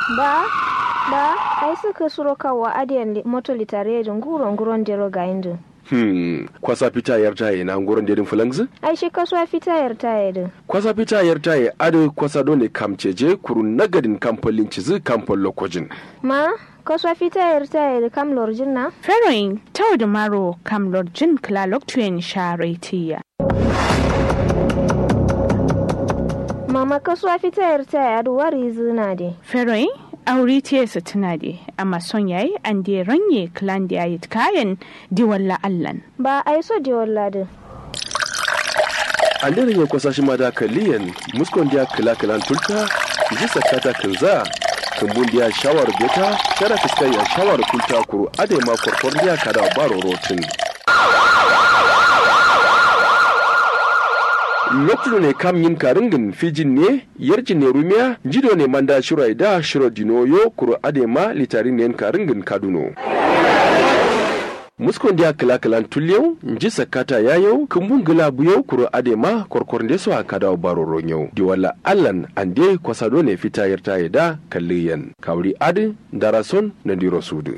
ba ba ai suka suro kawa adiyan moto litare da nguro nguron dero ga indu Hmm, kwasa fita yar taye na nguron dedin fulangzi? ai shi kasuwa fita yar taye din Kwasa fita yar taye ado kwasa dole kamceje kuru nagadin kamfolin cizi kamfol lokojin. ma kasuwa fita yar taye da kam lorjin na Feroin tau da maro kam lorjin klalok tuyen sharetiya. mama kasuwa fita yar taye adu wari zina de Feroin auri tiye su tuna de amma son yayi an de ranye klan da yayi kayan diwalla allan. ba ai so de wallade An dare ya kwasa shi ma da kaliyan muskon dia kila kilan tulta ji sakata kinza kumbun dia shawar beta shara fiskai ya shawar kulta kuru ade ma korkor dia kada baro rotin. lokacin ne kam yin karingin fijin ne yarjin ne rumiya jido ne manda shirai da shiro dinoyo kuro adema litarin ne karingin kaduno muskon dia kila kilan tulyau nji sakata yayo kumbun gila buyau kuro adema korkor nde so akada baro ronyo diwala allan ande kwasado ne fita yarta da kalliyan kawri adi darason na diro sudu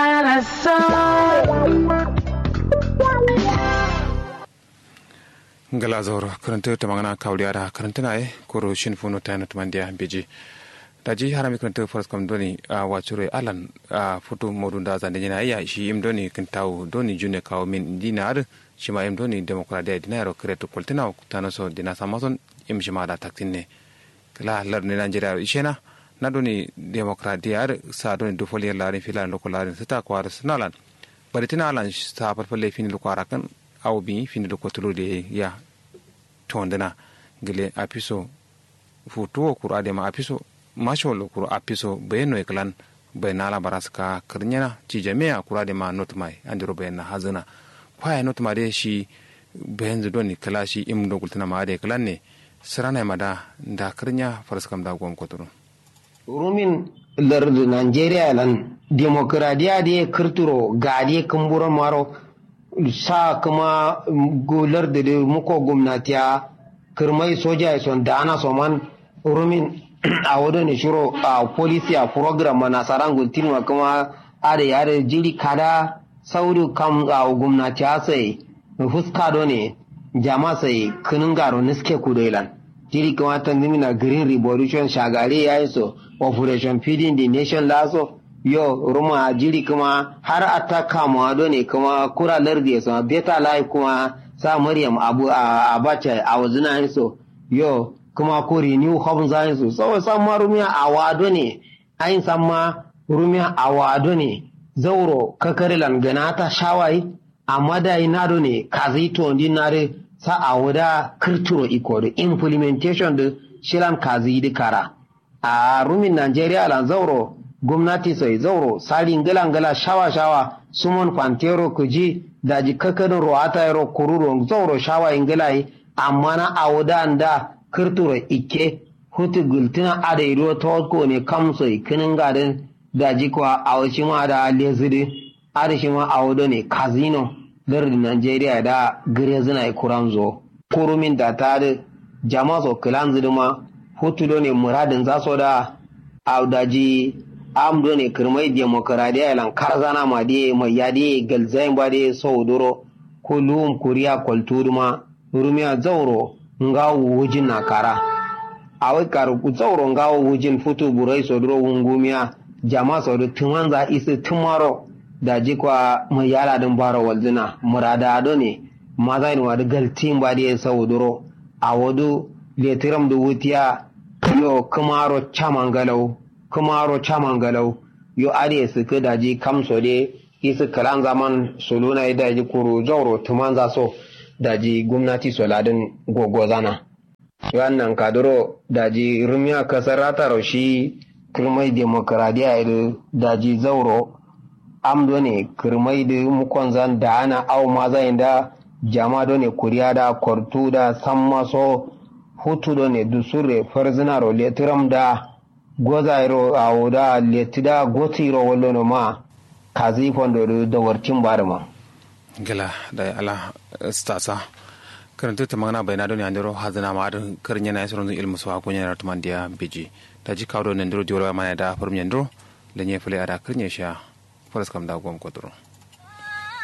ngala zoro karanta ta magana kawliya da karanta na e koro shin funo ta na tumandiya beji daji harami karanta faras kam doni a wacure alan a foto modun da zande jina iya shi im doni kin taw doni june kawo min dina ar shi ma im doni demokradiya dina ro kreto koltina tano so dina samason im shi ma da taktin ne kala lar ne nigeria ishena na doni demokradiya ar sa doni do foli larin filan loko larin sita kwar sinalan bari tina alan sa farfalle fini loko arakan aw bi fini do kotolo de ya tondana gele apiso futuwo kuro adema apiso masholo kuro apiso bayeno eklan baynala baraska karnyana ci jami'a kuro adema notmai andiro bayna hazana kwaya notma de shi bayanzu doni kala shi im do gultana ma de klan ne sarana mada da karnya faraskam da gom kotoro rumin lardu nigeria lan demokradiya de kirturo gade kumburo maro sa kuma gular da muko gwamnatiya kirmai soja son da ana soman rumin a wadda ne shiro a polisi a program na saran gultin wa kuma ada yare jiri kada sauri kam a gwamnatiya sai fuska do ne jama sai kinin garo niske kudoilan jiri kuma ta na green revolution shagari ya yi so operation feeding the nation laso yo ruma jiri kuma har ata kama do ne kuma kura lardi ya sama beta lai kuma sa maryam abu a abacha a wazina yin so yo kuma ko renew home za yin so so san ma rumiya a wado ne ayin san ma rumiya a wado ne zauro kakarilan ganata shawai amma da ina do ne kazi to ndi nare sa a wada kirturo iko da implementation da shilan kazi di kara a rumin Najeriya lan zauro gwamnati sai zauro sali ngala ngala shawa shawa sumon kwantero kuji daji kakadin roata yaro kururo zauro shawa ingala yi amma na awuda da kirturo ike hutu gultina ada iro tawko ne kamso kinin gadin daji kwa awashi ma da lezidi ada shi ma awuda ne kazino lardin Najeriya da gire zina kuranzo kurumin da ta da jama'a so kilan zidima hutu ne muradin zaso da audaji amdo ne kirmai demokaradiya lan karzana ma de mai yadi galzain ba de sauduro kulum kuriya kwalturuma rumiya zauro ngawo wujin na kara awai karu zauro ngawo wujin futu burai soduro wungumiya jama sodu tumanza isi tumaro da jikwa mai yala din baro walzina murada ado ne maza ni wadu galtin ba de sauduro a wadu letiram da wutiya yo kumaro chamangalau kumaro chamangalau yo are su ka daji kamso de isu kalan zaman soluna daji kuro zauro tumanza so daji gwamnati soladin gogozana wannan kaduro daji rumiya kasar rataro shi kirmai demokradiya da daji zauro amdo ne kirmai da mukon zan da ana au ma zai da jama do ne kuriya da kwartu da san maso hutu do ne dusure farzinaro letiram da gozairo a da letida gotiro wallo no ma kazi fondo da wartin barma gala da ala stasa karanta ta magana bayana don yandero hazana ma adin karin yana yasirin ilmu su hakunya na tuman dia biji daji kawo da nan diro diwolwa mana da farum yandro lenye fule ada kirnya sha faras kam da gom kodro